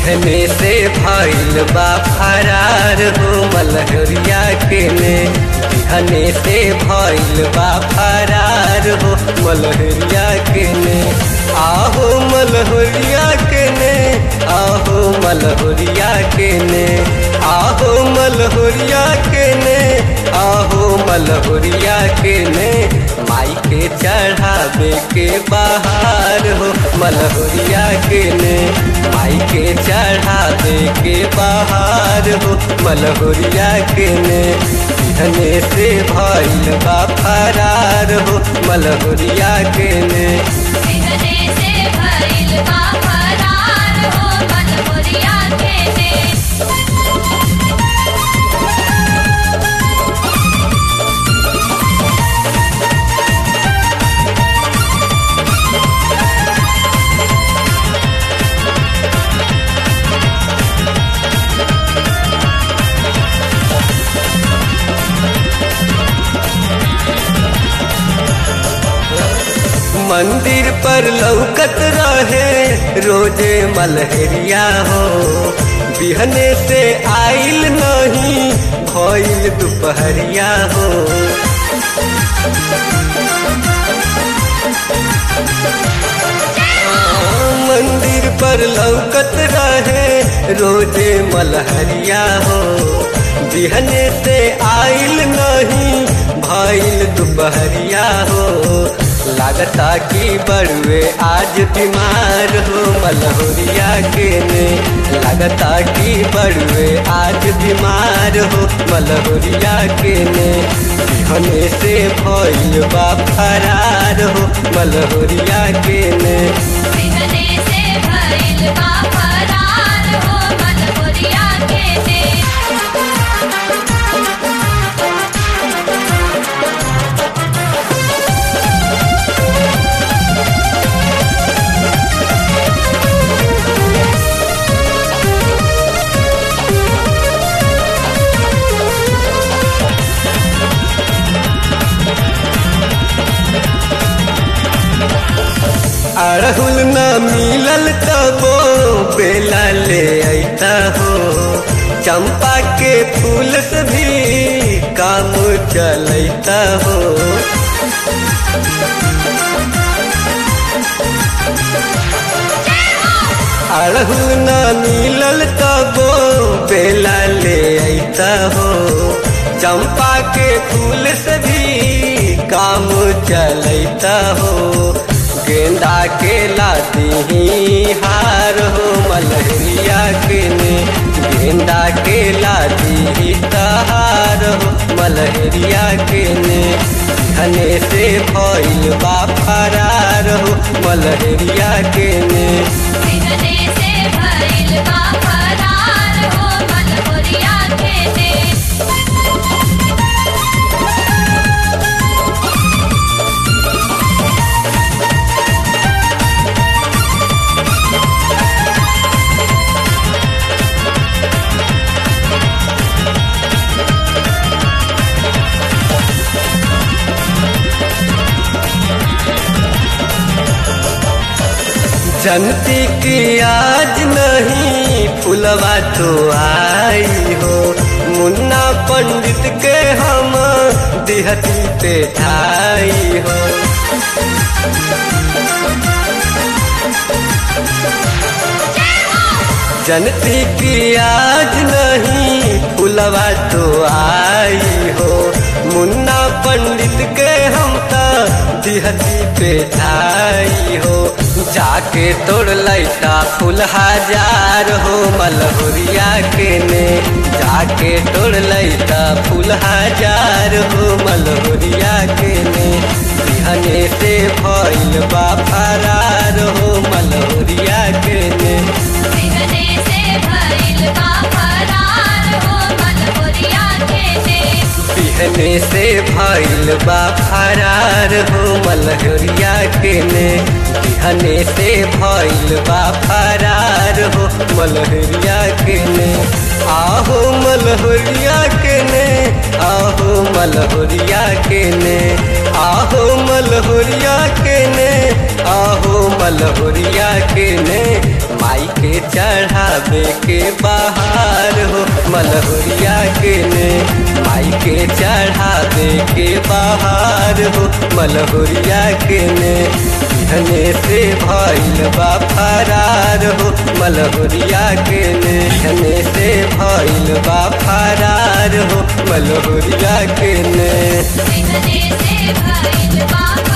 बिहने से भइल बा फरार हो मलहरिया के ने बिहने से भइल बा फरार हो मलहरिया के ने आहो मलहरिया के ने आहो मलहरिया के ने आहो मलहरिया के ने आहो मलहरिया के ने माई के चढ़ावे के बाहर हो मलहरिया के ने माई के चढ़ावे के बाहर हो मलहरिया के ने बिहने से भइल बा फरार हो मलहरिया के ने बिहने से भइल बा फरार हो मनोरिया के ने मंदिर पर लौकत रहे रोजे मलहरिया हो बिहने से आइल नहीं भइल दोपहरिया हो मंदिर पर लौकत रहे रोजे मलहरिया हो बिहने से आइल नहीं भइल दोपहरिया हो लागता कि बड़ुए आज बीमार हो मलहोरिया के ने लागता कि बड़ुए आज बीमार हो मलहोरिया के ने बिहने से भइल बा फरार हो मलहोरिया के ने बिहने से भइल बा फरार हो मनोरिया के ने अड़हुल न मिलल तबो बेला ले अता हो चंपा के फूल से भी काम चलता हो अड़हुल न मिलल तबो बेला ले अता हो चंपा के फूल से भी काम चलता हो गेंदा के लाती हार हो मलहरिया के ने गेंदा के लाती तहार हो मलहरिया के ने घने से भइल बा फरार हो मलहरिया के ने बिहने से भइल बा फरार हो मनोरिया के ने जनती की आज नहीं फुलवा तो आई हो मुन्ना पंडित के हम दिहती पे ठाई हो जनती की आज नहीं फुलवा तो आई हो मुन्ना पंडित के हम त दिहती पे ठाई हो जाके तोड़ लैता फूल हजार हो मलहुरिया के ने जाके तोड़ लैता फूल हजार हो मलहुरिया के ने बिहने से भइल बा फरार हो मलहुरिया के ने बिहने से भइल बा फरार हो मनोरिया के ने बिहने से भइल बा फरार हो मलहरिया के ने बिहने से भइल बा फरार हो मलहरिया के ने आहो मलहरिया के ने आहो मलहरिया के ने आहो मलहरिया के ने आहो मलहुरिया के ने माई के चढ़ावे के बाहर हो मलहुरिया के ने माई के चढ़ावे के बाहर हो मलहुरिया के ने धने से भइल बा फरार हो मलहुरिया के ने धने से भइल बा फरार हो मलहुरिया के ने बिहने से भइल बा